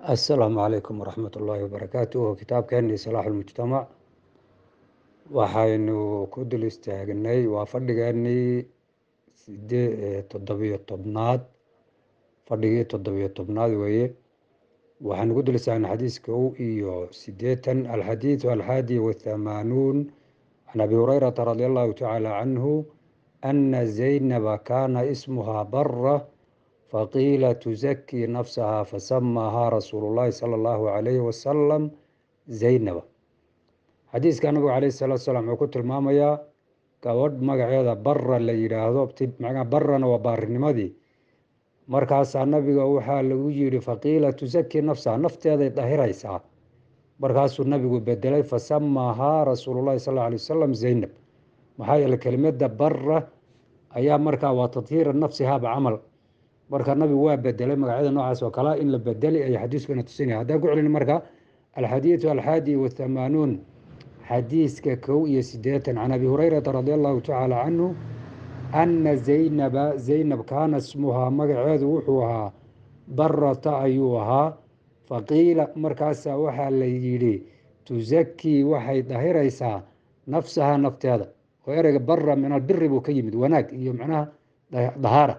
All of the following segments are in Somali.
asalaamu calaykum waraxmat ullaahi wabarakaatuh kitaabkeenii salaax ulmujtamac waxaynu ku dul istaagnay waa fadhigeenii sidee toddobiyo tobnaad fadhigii toddobiyo tobnaad weeye waxaynu ku dul istaagnay xadiis kow iyo sideetan alxadiidu alxaadi wathamaanuun can abi hurayrata radi allahu tacaala canhu ana zaynaba kaana ismuhaa bara faqiila tuzakii nafsaha fasamaahaa rasuulu llaahi sala allahu calayhi wasalam zaynaba xadiiska nabigu calayhi salaatu salaam wuxuu ku tilmaamayaa gabadh magaceeda bara la yidhaahdo macnaa barana waa baarinimadii markaasaa nabiga waxaa lagu yidhi faqiila tuzakii nafsaha nafteeday dahiraysaa markaasuu nabigu bedelay fasamaahaa rasuulullahi sal alla alay wasalam zaynab maxaa yeele kelimada bara ayaa markaa waa tadhiira nafsihaaba camal marka nabigu waa bedelay magacyada noocaas oo kalea in la bedeli ay xadiiskuna tusinaya haddaan ku celin marka alxadiidu alxaadi wathamaanuun xadiiska kow iyo sideetan can abi hurayrata radi allahu tacaala canhu ana zaynaba zaynab kaana smuhaa magaceedu wuxuu ahaa barata ayuu ahaa faqiila markaasaa waxaa la yidhi tusakii waxay dahiraysaa nafsaha nafteeda oo ereyga bara min albiri buu ka yimid wanaag iyo macnaha dahaara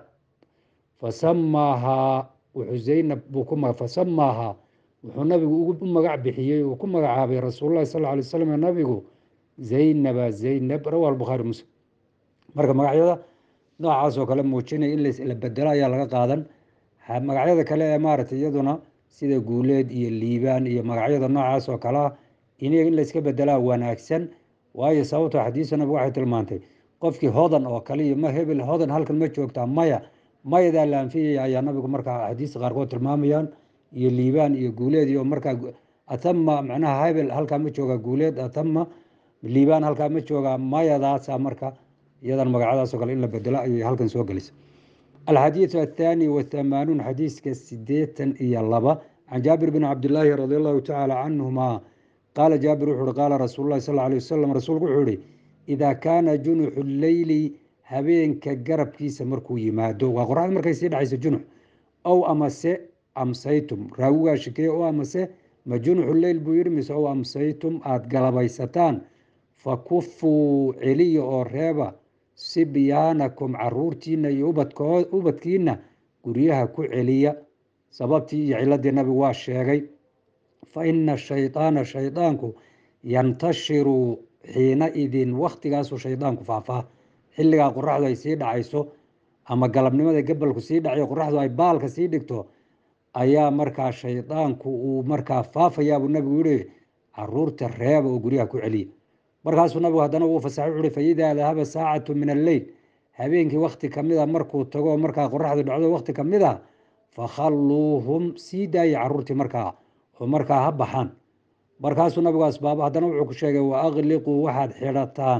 fasamaahaa wuxuu zaynab buu ku fasamaahaa wuxuu nabigu u magac bixiyey uu ku magacaabay rasuululahi sal alay slam nabigu zaynaba zaynab rawa albukhaari muslim marka magacyada noocaas oo kale muujinaya in la bedelo ayaa laga qaadan magacyada kale ee maaragtay iyaduna sida guuleed iyo liibaan iyo magacyada noocaas oo kalea in in layska bedelaa wanaagsan waayo sababto xadiisa nabigu waxay tilmaantay qofkii hodan oo kale iyo ma hebel hodan halkan ma joogtaa maya mayadaa la anfiyaya ayaa nabigu markaa axaadiista qaarkood tilmaamayaan iyo liibaan iyo guuleed iyo markaa atama macnaha hebel halkaa ma joogaa guuleed atama liibaan halkaa ma joogaa mayadaasa marka iyadan magacadaasoo kale in la bedelo ayay halkan soo gelisa alxadiidu athaani wathamaanuun xadiiska sideetan iyo laba can jaabir bn cabdilaahi radi allahu tacaala canhuma qaala jaabir wuxu uhi qaala rasuulu lahi sal alay wasalam rasuulku wuxuu ihi idaa kaana junuxu leyli habeenka garabkiisa markuu yimaado waa qoraxda markay sii dhacayso junux ow amase amsaytum raawigaa shikeeye o amase ma junuxu leyl buu yihi mise ow amsaytum aada galabaysataan fa kufuu celiya oo reeba sibyaanakum caruurtiina iyo ubadkiina guryaha ku celiya sababtii iyo ciladii nabigu waa sheegay fa ina shaydaana shaydaanku yantashiru xiina idin wakhtigaasuu shaydaanku faafaa xilligaa qoraxdu ay sii dhacayso ama galabnimada gabalku sii dhacayo qoraxdu ay baalka sii dhigto ayaa markaa shaydaanku uu markaa faafayaabuu nabigu yihi caruurta reeba oo guryaha ku celiya markaasuu nabigu haddana uu fasaxay wuxuuhi faidaa dahaba saacatu min alleyl habeenkii wakti kamida markuu tago markaa qoraxdu dhacdo wakti kamid a fakhalluuhum sii daaya caruurtii markaa oo markaa ha baxaan markaasuu nabigu asbaabo haddana wuxuu ku sheegay wa akliquu waxaad xidhataan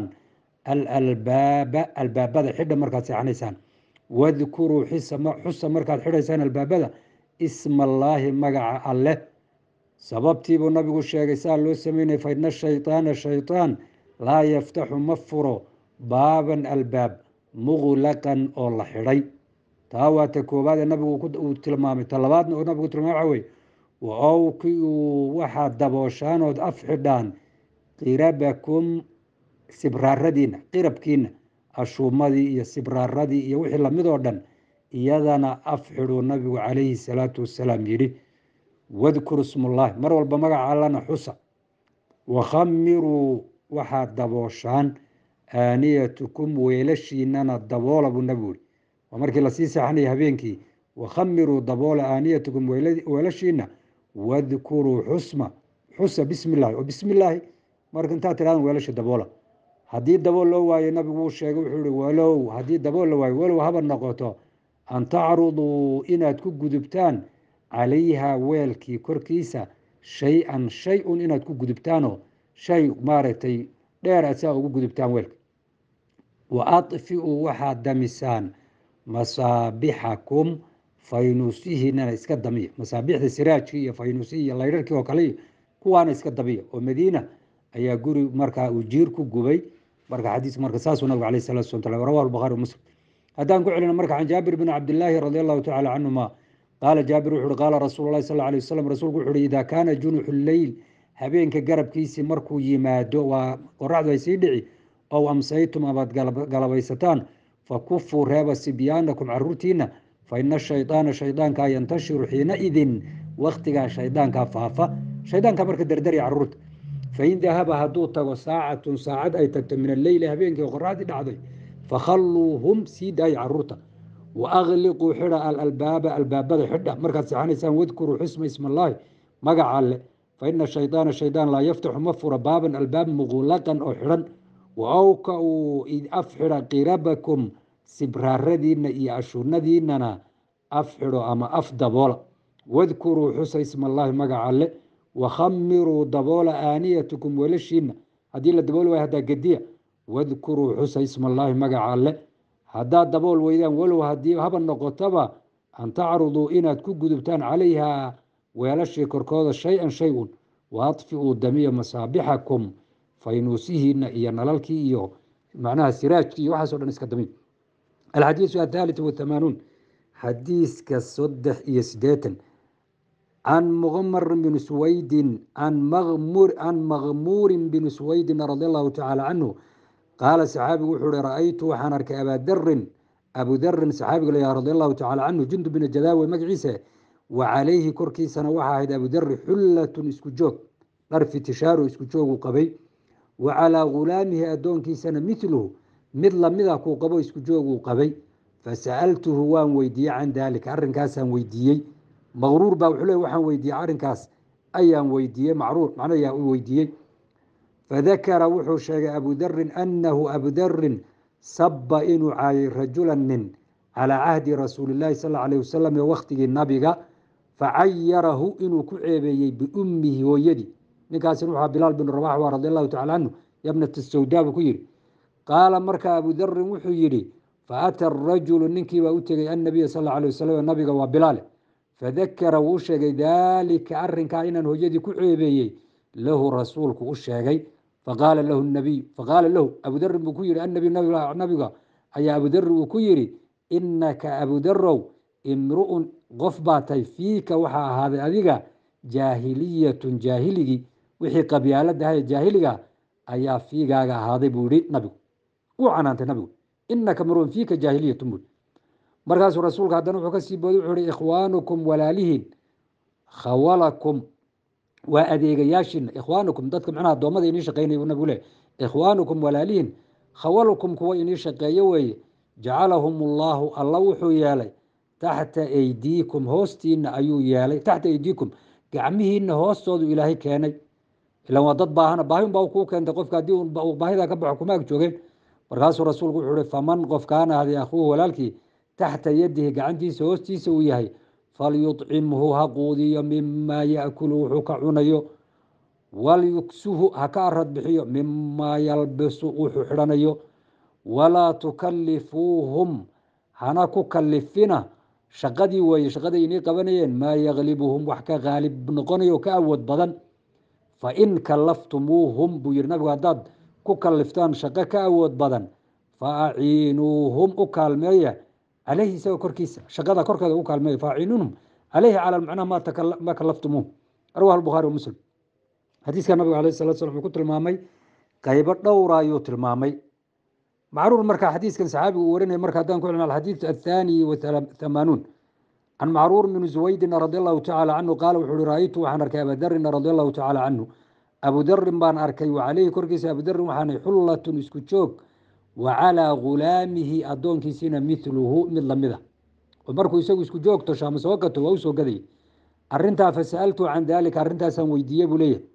alalbaaba albaabada xidha markaad seexanaysaan wadkuruu xusa markaad xidhaysaan albaabada isma allaahi magaca alleh sababtiibuu nabigu sheegay saa loo sameynaya fa ina shaydaana shaydaan laa yaftaxu ma furo baaban albaab muqlaqan oo la xidhay taa waa ta koowaadee nabigu uu tilmaamay ta labaadna oo nabigu tilmaamay waxa weye waowkiuu waxaad dabooshaan ood af xidhaan qirabakum sibraaradiina qirabkiina ashuumadii iyo sibraaradii iyo wixii lamid oo dhan iyadana af xidhuu nabigu calayhi salaatu wasalaam yidhi wadkuru smullaahi mar walba magaca allana xusa wakhamiruu waxaad dabooshaan aaniyatukum weelashiinana daboola buu nabigu yihi waa markii lasii seexanaya habeenkii wakhamiruu daboola aaniyatukum weelashiina wadkuruu xusma xusa bismi llahi oo bismi illaahi marka intaad tiradan weelasha daboola haddii dabool loo waayo nabigu uu sheegay wuxuu ihi walow haddii dabool la waayo walow haba noqoto an tacruduu inaad ku gudubtaan calayha weelkii korkiisa shay-an shay-un inaad ku gudubtaanoo shay maaragtay dheer aad saa ugu gudubtaan weelka wa adfi'uu waxaad damisaan masaabixakum faynuusihiinana iska damiya masaabixda siraajkii iyo faynuusihii iyo laydharkii oo kale kuwaana iska damiya oo madiina ayaa guri markaa uu jiir ku gubay marka xadiis marka saasuu nabigu alayh salatu slam rawahu lbukhari muslim haddaan ku celino marka can jaabir bn cabdilaahi radi allahu tacala canhuma qaala jaabir wuxu uhi qaala rasuulu lahi sal alay wasalam rasuulku wuxu uhi idaa kaana junuxu leyl habeenka garabkiisii markuu yimaado waa qoraxdu ay sii dhici ow amsaytum amaad galabaysataan fakufuu reeba sibyaanakum caruurtiina fa ina shaydaana shaydaankaa yantashiru xiinaidin waktigaa shaydaankaa faafa shaydaankaa marka dardari caruurta fain dahaba hadduu tago saacatun saacad ay tagto min alleyli habeenkii qoraxdii dhacday fakhalluuhum sii daaya caruurta wa akliquu xidha alalbaaba albaabada xidha markaad seexanaysaan wadkuruu xusma ismallaahi magaca alle fa ina shaydaana shaydaan laa yaftaxu ma fura baaban albaab muqulaqan oo xidhan wa awka uu af xidha qirabakum sibraaradiina iyo ashuunadiinana af xidho ama af daboola wadkuruu xusa ismallaahi magaca alle wakhamiruu daboola aaniyatukum weelashiina haddii la dabooli waay haddaa gediya wadkuruu xusa ismallaahi magaca alle haddaad dabool weydaan walow haddii haba noqotaba an tacruduu inaad ku gudubtaan calayhaa weelashii korkooda shay-an shay un wa adfi'uu damiya masaabixakum faynuusihiina iyo nalalkii iyo macnaha siraajkii iyo waxaaso dhan iska damiy alxadiisu athalit wahamaanuun xadiiska saddex iyo sideetan can muqmar bin suwaydin can makmuurin bin suwaydin radi allahu tacaala canhu qaala saxaabigu wuxuu uhi ra-aytu waxaan arkay abadarin abudarin saxaabiga layaha radi allahu tacala canhu jundub bin jadaawe magaciisa wa calayhi korkiisana waxa ahayd abudari xullatun isku joog dhar fitishaaru isku joogu qabay wa calaa gulaamihi addoonkiisana miluhu mid lamida kuu qabo isku jooguu qabay fasa'altuhu waan weydiiyey can daalika arrinkaasaan weydiiyey maqruur baa wuxuu le waxaan weydiiyey arrinkaas ayaan weydiiyey macruur macna ayaa u weydiiyey fadakara wuxuu sheegay abudarin annahu abudarin saba inuu caayay rajulan nin calaa cahdi rasuulilaahi sal alay wasalam ee wakhtigii nabiga facayarahu inuu ku ceebeeyey biummihi hooyadii ninkaasina wuxua bilaal bin rabax waa radi allahu tacala canhu yabnat sawdaa buu ku yihi qaala marka abudarin wuxuu yidhi faata arajulu ninkiibaa u tegey annabiya sal alay wasalam nabiga waa bilaale fadakara wuu sheegay daalika arrinkaa inaan hooyadii ku ceebeeyey lahu rasuulku u sheegay faqaala lahu nabiy faqaala lahu abudarin buu ku yihi annabiy nabiga ayaa abudari uu ku yidhi inaka abudarow imru'un qof baa tahay fiika waxaa ahaaday adiga jaahiliyatun jaahiligii wixii qabyaaladaha ee jaahiliga ayaa fiigaaga ahaaday buu yihi nabigu uu canaantay nabigu inaka mruun fiika jaahiliyatun bui markaasuu rasuulka haddana wuxuu kasii booday wuxuu ihi ikhwaanukum walaalihiin khawalakum waa adeegayaashiina ikhwaanukum dadka macnaha addoommada inii shaqeynaya buu nabigu le ikhwaanukum walaalihiin khawalukum kuwa inii shaqeeyo weeye jacalahum allaahu alla wuxuu yeelay taxta aydiikum hoostiina ayuu yeelay taxta aydiikum gacmihiina hoostoodu ilaahay keenay ilan waa dad baahana baahi unbaa kuu keentay qofka haddii uu baahida ka baxo kuma ag joogeen markaasuu rasuulku wuxuu ihi faman qof kaana ahday akhuuhu walaalkii taxta yadihi gacantiisa hoostiisa uu yahay falyucimhu ha quudiyo mimaa yaakulu wuxuu ka cunayo walyugsuhu ha ka arad bixiyo mimaa yalbisu wuxuu xidhanayo walaa tukalifuuhum hana ku kalifina shaqadii weeye shaqaday inii qabanayeen maa yaklibuhum wax ka qaalib noqonayo ka awood badan fain kalaftumuuhum buu yihi nabigu haddaad ku kaliftaan shaqo ka awood badan fa aciinuuhum u kaalmeeya caleyhi isaga korkiisa shaqada korkeeda u kaalmeeya fa aciinuuhum caleyhi cala macnaha ma kalaftumuuh rawah albukhaari wa muslim xadiiska nabiga alayh salatu slam wuxuu ku tilmaamay qaybo dhowra ayuu tilmaamay macruur marka xadiiskan saxaabigu uu warinaya marka haddaan ku celina alxadiid athaani wathamaanuun can macruur min zuwaydin radi allahu tacaala canhu qaala wuxuu uhi ra-aytu waxaan arkay abadarina radi allahu tacaala canhu abudarin baan arkay wa caleyhi korkiisa abudarin waxaanay xullatun isku joog wa calaa gulaamihi addoonkiisina miluhu mid lamida oo markuu isagu isku joogto shaama soo gato waa u soo gadayay arintaa fasa'altu can daalika arrintaasaan weydiiye buu leeyahay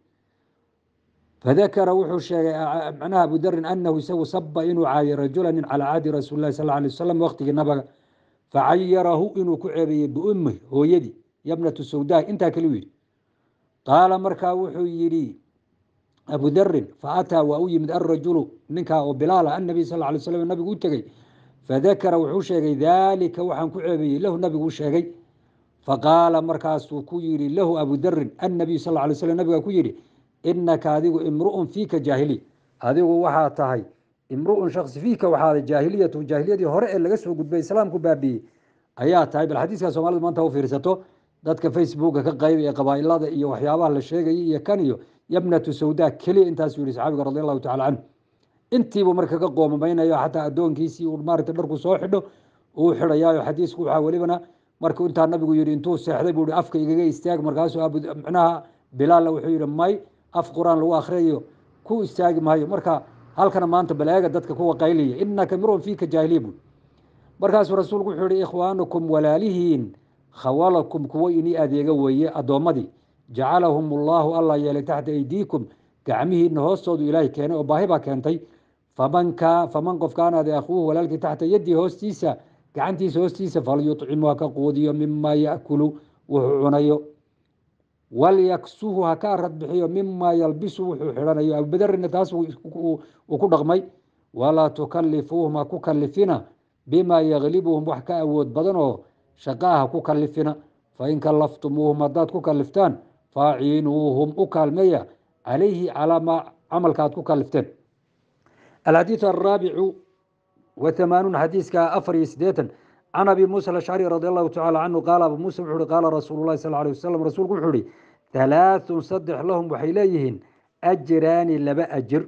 fadakara wuxuu sheegay macnaha abudarin anahu isagu saba inuu caayay rajula nin calaa cahdi rasuuli lahi sal alay wasalam waqtigii nabaga facayarahu inuu ku ceebeeyey biummi hooyadii yabnatu sawdaa intaa kale u yidhi qaala markaa wuxuu yidhi abudarin faataa waa u yimid alrajulu ninkaa oo bilaala annabiy sal lay slam nabigu u tegey fadakara wuxuu sheegay daalika waxaan ku ceebeeyey lahu nabigu u sheegay faqaala markaasuu ku yidhi lahu abudarin annabiy sal lay slam nabiga ku yidhi inaka adigu imru'un fiika jaahiliya adigu waxaa tahay imru'un shaksi fiika waxaada jaahiliyatu jaahiliyadii hore ee laga soo gudbay islaamku baabiiyey ayaa tahay bal xadiiska soomaalida maanta u fiirsato dadka facebooka ka qayb ee qabaailada iyo waxyaabaha la sheegayay iyo kan iyo yabnatu sawda keliya intaasuu yihi saxaabiga radi allahu tacala canhu intiibu marka ka qoomameynayo xataa addoonkiisii uu maarata dharku soo xidho uu xidhayaayo xadiisku waxaa welibana markuu intaa nabigu yihi intuu seexday buu i afka igaga istaag markaasuu micnaha bilaalla wuxuu yihi may af qur-aan lagu akhriyayo ku istaagi maayo marka halkana maanta balaaga dadka kuwa qaylaya inaka mirun fiika jaahiliya buu markaasuu rasuulku wuxuu yihi ikhwaanukum walaalihiin khawalakum kuwo inii adeega weeye addoommadii jacalahum ullahu alla yeelay taxta aydiikum gacmihiina hoostoodu ilaahay keenay oo baahi baa keentay faman faman qof kaanaade akhuuhu walaalkii taxta yaddii hoostiisa gacantiisa hoostiisa falyucimu ha ka quudiyo mima yakulu wuxuu cunayo walyaksuhu ha ka arad bixiyo mima yalbisu wuxuu xidhanayo abubadarina taas uu ku dhaqmay walaa tukalifuuhum ha ku kalifina bima yaglibuhum wax ka awood badan oo shaqaa ha ku kalifina fain kalaftumuuhum haddaad ku kaliftaan faaciinuuhum u kaalmeeya calayhi calaa maa camalka aad ku kalifteen alxadiiث araabicu wahamaanuun xadiiska afar iyo sideetan can abi muusa alashcari radi allahu tacala canhu qaala abu muusa wuxu uhi qaala rasuulu llahi sal alay wasalam rasuulku wuxuu ihi halaaثun saddex lahum waxay leeyihiin ajraani laba ajir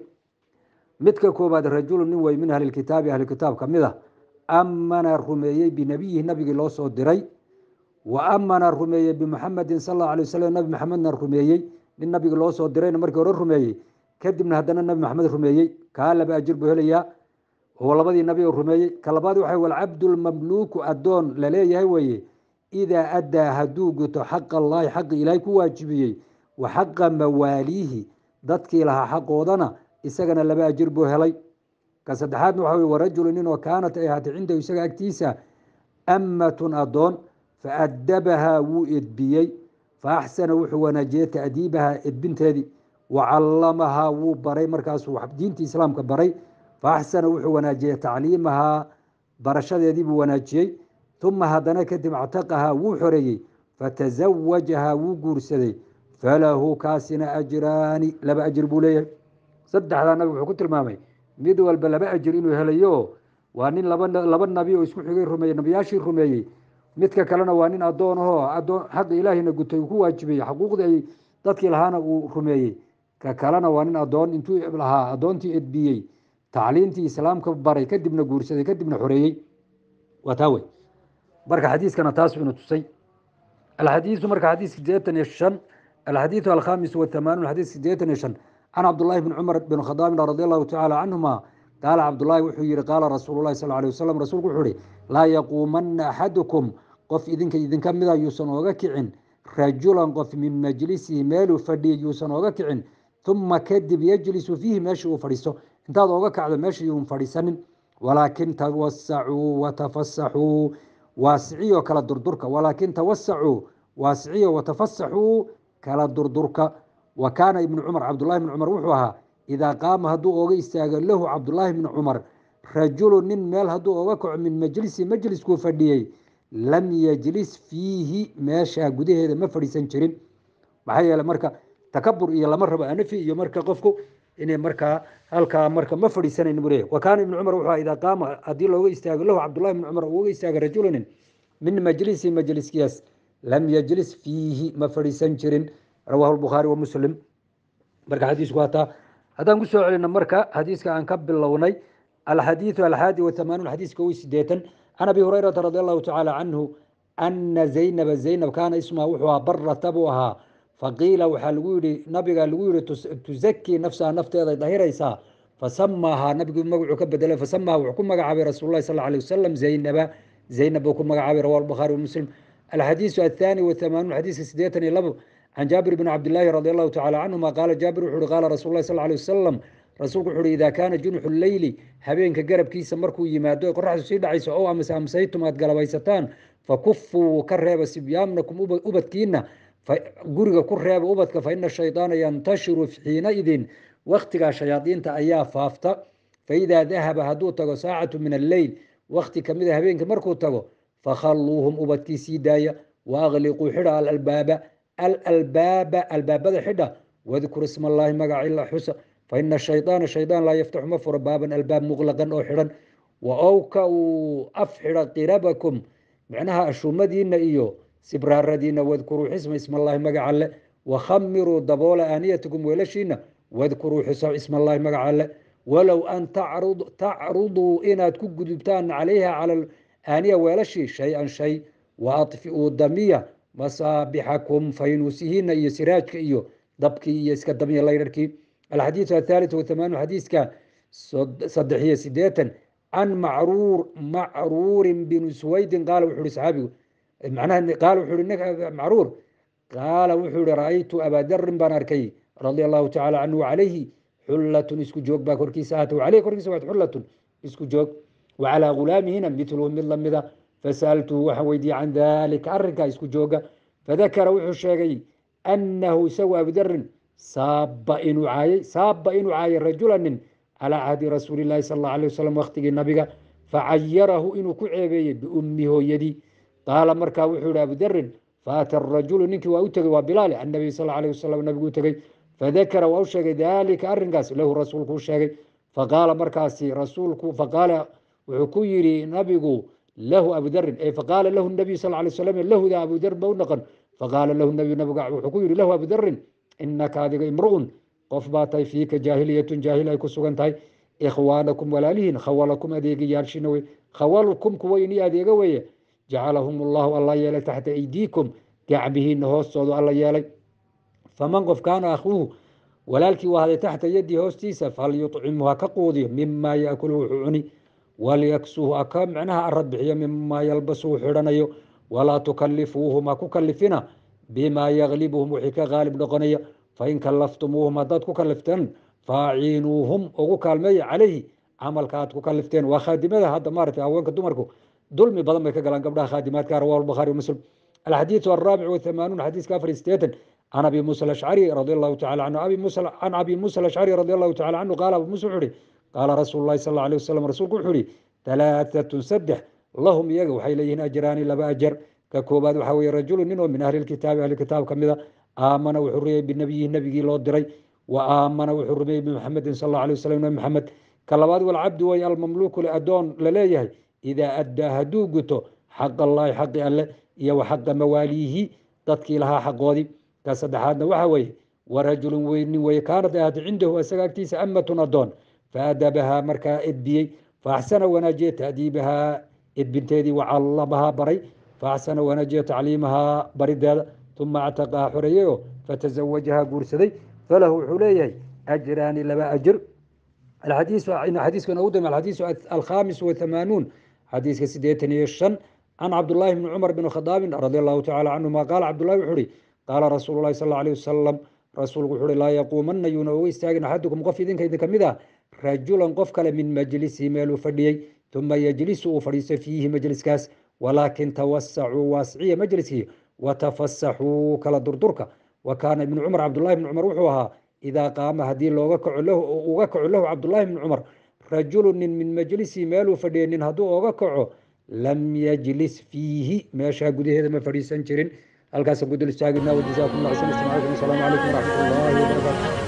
midka koobaad rajulu nin wey min ahli kitaabi ahli kitaab ka mid a amana rumeeyey binabiyihi nabigii loo soo diray wa amana rumeeyey bimuxamedin sal allahu alay wasalam nabi maxamedna rumeeyey nin nabigi loo soo dirayna markii hore rumeeyey kadibna haddana nabi maxamed rumeeyey kaa laba ajir buu helayaa oo labadii nabi oo rumeeyey ka labaad waxa walcabdulmamluuku addoon laleeyahay weeye idaa addaa hadduu guto xaqa allaahi xaqi ilaahay ku waajibiyey wa xaqa mawaaliihi dadkii lahaa xaqoodana isagana laba ajir buu helay ka saddexaadna waxa wey warajulu nin oo kaanat ay ahaatay cindahu isaga agtiisa ammatun addoon fa addabahaa wuu edbiyey fa axsana wuxuu wanaajiyey ta'diibahaa edbinteedii wa callamahaa wuu baray markaasuu diintii islaamka baray fa axsana wuxuu wanaajiyey tacliimahaa barashadeedii buu wanaajiyey uma haddana kadib actaqahaa wuu xoreeyey fatasawajahaa wuu guursaday falahu kaasina ajraani laba ajir buu leeyahay saddexdaa nabi wuxuu ku tilmaamay mid walba laba ajir inuu helayo waa nin laba nabi oo isku xigay rumeeyey nabiyaashii rumeeyey midka kalena waa nin addoon ahoo adoon xaqa ilaahina gutay uu ku waajibiyey xaquuqdii ay dadkii lahaana uu rumeeyey ka kalena waa nin adoon intuu lahaa addoontii edbiyey tacliintii islaamka baray kadibna guursaday kadibna xoreeyey waa taa wey marka xadiiskana taas inu tusay alxadiisu marka xadiis sideetan iyo shan alxadiidu alkhamis wahamaanuun xadiis sideetan iyo shan can cabdullaahi bni cumar bin khadaabin radi allahu tacaala canhuma qaala cabdullaahi wuxuu yihi qaala rasuulu lahi sal alay wasalam rasuulku wuxuu ihi laa yaquumanna axadukum qof idinka idinka mida yuusan ooga kicin rajulan qof min majlisihi meeluu fadhiyay yuusan ooga kicin uma kadib yajlisu fiihi meesha uu fadhiisto intaad ooga kacdo meesha yuun fadhiisanin walaakin tawasacuu watafasaxuu waasiciyo kala durdurka walaakin tawasacuu waasiciyo watafasaxuu kala durdurka wa kaana ibnu cumar cabdullahi bni cumar wuxuu ahaa idaa qaama hadduu ooga istaago lahu cabdullaahi bni cumar rajulu nin meel hadduu ooga kaco min majlisi majliskuu fadhiyey lam yajlis fiihi meeshaa gudaheeda ma fadhiisan jirin maxaa yeele marka takabur iyo lama rabo anafi iyo marka qofku inay markaa halkaa marka ma fadhiisanayn buu leeyahy wa kaana ibnu cumar wuxuu ahaa idaa qaama haddii looga istaago lahu cabdullahi bni cumar ooga istaaga rajulunin min majlisi majliskiyaas lam yajlis fiihi ma fadhiisan jirin rawaahu lbukhaari wa muslim marka xadiisku waa taa haddaan ku soo celino marka xadiiska aan ka bilownay alxadiidu alxaadi wahamaanuun xadiiska wi sideetan can abi hurayrata radi allahu tacaala canhu ana zaynaba zaynab kaana ismaa wuxuu ahaa barata buu ahaa faqiila waxaa lagu yihi nabiga lagu yihi tuzakii nafsaha nafteeday dahiraysaa fasamaahaa nabigu magacuu ka bedelay fasamaha wuxuu ku magacaabay rasuul lahi sal alay wasalam zaynaba zaynab buu ku magacaabay rawahu lbukhaari wamuslim alxadiisu athaani wahamaanuun xadiiska sideetan iyo labo can jaabir bn cabdilaahi radi allahu tacala canhuma qaala jaabir wuxu uhi qaala rasul lahi sal alay wasalam rasuulku wuxu uhi idaa kaana junxu leyli habeenka garabkiisa markuu yimaado ee qoraxdu sii dhacayso ow amase amsaytum aad galabaysataan fakufuu ka reeba sibyaamnakum ubadkiina guriga ku reeba ubadka fa ina shaydaana yantashiru xiinaidin waktigaa shayaadiinta ayaa faafta faidaa dahaba hadduu tago saacatu min alleyl wakti kamida habeenka markuu tago fakhalluuhum ubadkii sii daaya waakliquu xidha alalbaaba alalbaaba albaabada xidha wadkur isma allaahi magaca ila xusa faina shaydaana shaydaan laa yaftaxu ma furo baaban albaab muqlaqan oo xidhan wa owka uu af xidha qirabakum micnaha ashuumadiina iyo sibraaradiina wadkuruu xisma ismallaahi magaca alle wakhamiruu daboola aaniyatikum weelashiina wadkuruu xusa ismallaahi magaca alle walow an tacruduu inaad ku gudubtaan calayha cala aaniya weelashii shay-an shay wa adfi'uu damiya masaabixakum faynuusihiina iyo siraajka iyo dabkii iyo iska damiya laydharkii alxadiidu athalit wathamaanu xadiiska saddex iyo sideetan can macruur macruurin binu suwaydin qaala wuxu uhi saxaabigu macnaha qaala wuxuu ihi macruur qaala wuxuu ihi ra'aytu abadarin baan arkay radia allahu tacala canhu calayhi xullatun isku joog baa korkiisa ahatay caleyhi korkiisa waad xullatun isku joog wacalaa gulaamihina mitluhu mid lamida fasa'altuhu waxaan weydiiyey can dalika arrinkaa isku jooga fadakara wuxuu sheegay annahu isagu abudarin saaba inuu caayay saaba inuu caayay rajulanin calaa cahdi rasuuli llahi sal alla alay wasalam waqtigii nabiga facayarahu inuu ku ceebeeyey biummi hooyadii qaala markaa wuxuu yihi abudarin faata arajulu ninkii waa u tegey waa bilaali annabiy sal alayh wasalam nabigu u tegey fadakara waa u sheegay dalika arrinkaas lahu rasuulku u sheegay faqaala markaasi rasuulku faqaala wuxuu ku yidhi nabigu lahu abudarin e faqaala lahu nabiy sal lay slam lahuda abudar ba u noqon faqaala lahu nabiy nabiga wuxuu ku yidhi lahu abudarin inaka adiga imru'un qof baa tahay fiika jaahiliyatun jaahil ay ku sugan tahay ikhwaanakum walaalihiin khawalakum adeegayaalshina wey khawalkum kuwa ini adeega weeye jacalahum allahu alla yeelay taxta aydiikum gacmihiina hoostoodu alla yeelay faman qof kaana akhuuhu walaalkii u ahday taxta yadii hoostiisa falyucimhu ha ka quudiyo mima yaakulu wuxuu cuni walyaksuhu aka micnaha arad bixiyo mima yalbasu xidhanayo walaa tukalifuuhum ha ku kalifina bima yaglibuhum wixii ka qaalib noqonaya fain kalaftumuuhum haddaad ku kalifteen faaciinuuhum ugu kaalmeeya calayhi camalka aad ku kalifteen waa khaadimada hadda maarata haweenka dumarku dulmi badan bay ka galaan gabdhaha khaadimaadka rawahu bukhaari muslim alxadiidu araabic wathamanuun xadiiska afar sideetan can abi musa alashcari radi allahu tacala canhu abi musa can abi musa alashcari radi allahu tacala canhu qaala abu musa wuxuu ihi qaala rasuulu llahi sal alla alay wasalam rasuulku wuxuu ihi talaatatun saddex lahum iyaga waxay leeyihiin ajraani laba ajar ka koobaad waxaa weeye rajulu nin oo min ahli lkitaabi ahli kitaab ka mida aamana wuxuu rumeeyey binabiyihi nabigii loo diray wa aamana wuxuu rumeeyey bimuxamedin sal alla alay wasalam nabi maxamed ka labaad walcabdu way almamluuku le adoon laleeyahay idaa addaa hadduu guto xaq allaahi xaqi alle iyo wa xaqa mawaaliihi dadkii lahaa xaqoodii ka saddexaadna waxa weeye warajulun weynin weye kaanad ahaatay cindahu isaga agtiisa amatun adoon faadabahaa markaa edbiyey faaxsana wanaajiye taadiibahaa edbinteedii wacallamahaa baray faaxsana wanaajiye tacliimahaa barideeda uma actaqaha xoreeyeyo fatazawajahaa guursaday falahu wuxuu leeyahay ajraani laba ajir xadiiskan ugu dambe alxadiisu alkhamis wathamanuun xadiiska sideetan iyo shan can cabdullaahi bni cumar bn khadaabin radi allahu tacala canhuma qaala cabdullahi wuxuu uhi qaala rasuulu llahi sal alla alيh wasalam rasuulku wuxu uhi laa yaquumana yuuna uga istaagin axadukum qof idinka idinka mid ah rajulan qof kale min majlisihi meeluu fadhiyey uma yejlisu uu fadhiisto fiihi majliskaas walaakin tawasacuu waasiciya majliskii watafasaxuu kala durdurka wa kaana ibnu cumar cabdullahi bni cumar wuxuu ahaa idaa qaama haddii looga kaco lahu uga kaco lahu cabdullahi bni cumar rajulu nin min majlisihi meeluu fadhiyay nin hadduu oga kaco lam yajlis fiihi meeshaa gudaheeda ma fadhiisan jirin halkaasaan ku dul istaagina wajazaakum allah xusna istimaacikum asalaamu calaykum waraxmat ullaahi wabarakaatu